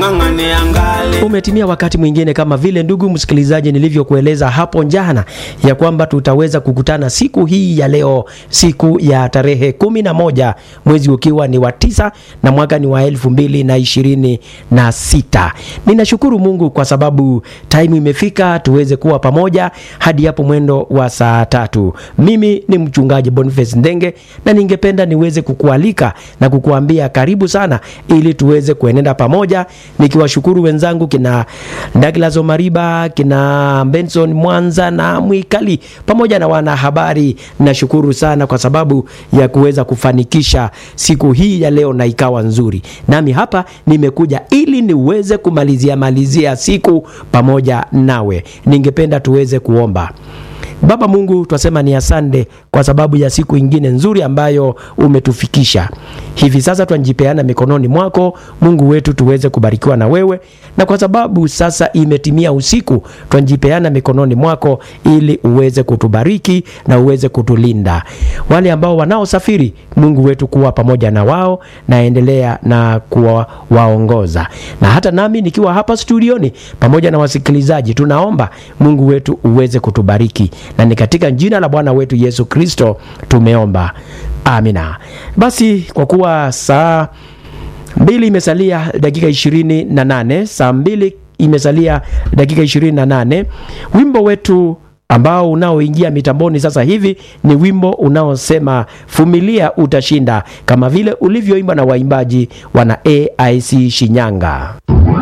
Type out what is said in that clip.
Umetimia wakati mwingine kama vile ndugu msikilizaji, nilivyokueleza hapo jana ya kwamba tutaweza kukutana siku hii ya leo, siku ya tarehe kumi na moja mwezi ukiwa ni wa tisa na mwaka ni wa elfu mbili na ishirini na sita. Ninashukuru Mungu kwa sababu time imefika tuweze kuwa pamoja hadi hapo mwendo wa saa tatu. Mimi ni mchungaji Boniface Ndenge na ningependa niweze kukualika na kukuambia karibu sana, ili tuweze kuenenda pamoja, nikiwashukuru wenzangu kina Douglas Omariba, kina Benson Mwanza na Mwikali pamoja na wanahabari. Nashukuru sana kwa sababu ya kuweza kufanikisha siku hii ya leo na ikawa nzuri. Nami hapa nimekuja ili niweze kumalizia malizia siku pamoja nawe. Ningependa tuweze kuomba. Baba Mungu, twasema ni asante kwa sababu ya siku ingine nzuri ambayo umetufikisha hivi sasa. Twajipeana mikononi mwako Mungu wetu, tuweze kubarikiwa na wewe, na kwa sababu sasa imetimia usiku, twajipeana mikononi mwako ili uweze kutubariki na uweze kutulinda. Wale ambao wanaosafiri, Mungu wetu, kuwa pamoja na wao na endelea na kuwaongoza, na hata nami nikiwa hapa studioni pamoja na wasikilizaji, tunaomba Mungu wetu uweze kutubariki na ni katika jina la Bwana wetu Yesu Kristo tumeomba, amina. Basi kwa kuwa saa mbili imesalia dakika ishirini na nane saa mbili imesalia dakika ishirini na nane wimbo wetu ambao unaoingia mitamboni sasa hivi ni wimbo unaosema vumilia utashinda, kama vile ulivyoimba na waimbaji wana AIC Shinyanga.